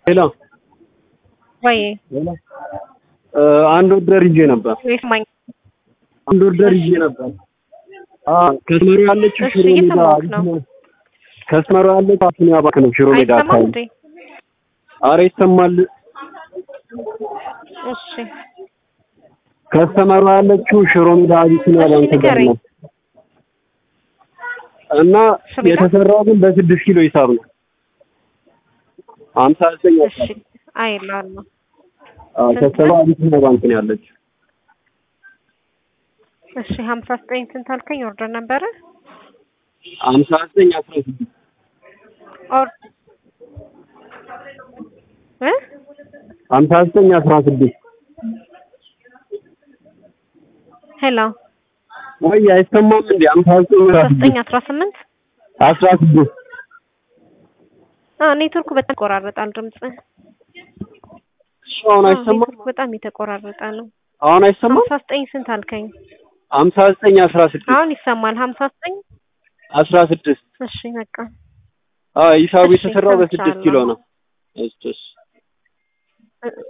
ሄሎ ወይ አንድ ኦርደር ይዤ ነበር። ይስማኝ። አንድ ኦርደር ይዤ ነበር። አዎ ከስመሩ ያለችው እሺ፣ ሽሮ ሜዳ እየሰማሁህ ነው። ከስመሩ ያለችው አቢሲኒያ ባንክ ነው። ሽሮ ሜዳ አይሰማም አካባቢ። እንዴ? አረ ይሰማል። እሺ ከስተመሩ ያለችው ሽሮ ሜዳ አቢሲኒያ እሺ፣ ባንክ ጋር ንገረኝ። ነው እና ሽሮ ሜዳ? የተሰራው ግን በስድስት ኪሎ ሂሳብ ነው። ሀምሳ ዘጠኝ እሺ አይላለሁ። አዎ ስንት ከስተመሩ ነው? አቢሲኒያ ባንክ ነው ያለችው። እሺ ሀምሳ ዘጠኝ ስንት አልከኝ? ኦርደር ነበረ ሀምሳ ዘጠኝ አስራ ስድስት ኦር እ ሀምሳ ዘጠኝ አስራ ስድስት ሄሎ ወይ አይሰማም እንዴ? ሀምሳ ዘጠኝ አስራ ዘጠኝ ስድስት አስራ ስምንት አስራ ስድስት አ ኔትወርኩ በጣም ይቆራረጣል ድምጽ። እሺ አሁን አዎ፣ አይሰማም? ኔትወርኩ በጣም የተቆራረጠ ነው። አሁን አይሰማም? ሀምሳ ዘጠኝ ስንት አልከኝ? ሀምሳ ዘጠኝ አስራ ስድስት አሁን ይሰማል። ሀምሳ ዘጠኝ አስራ ስድስት እሺ በቃ አዎ ሂሳቡ እሺ፣ የተሰራው በስድስት ኪሎ ሰምቻለሁ። ነው። እሺ እሺ እ-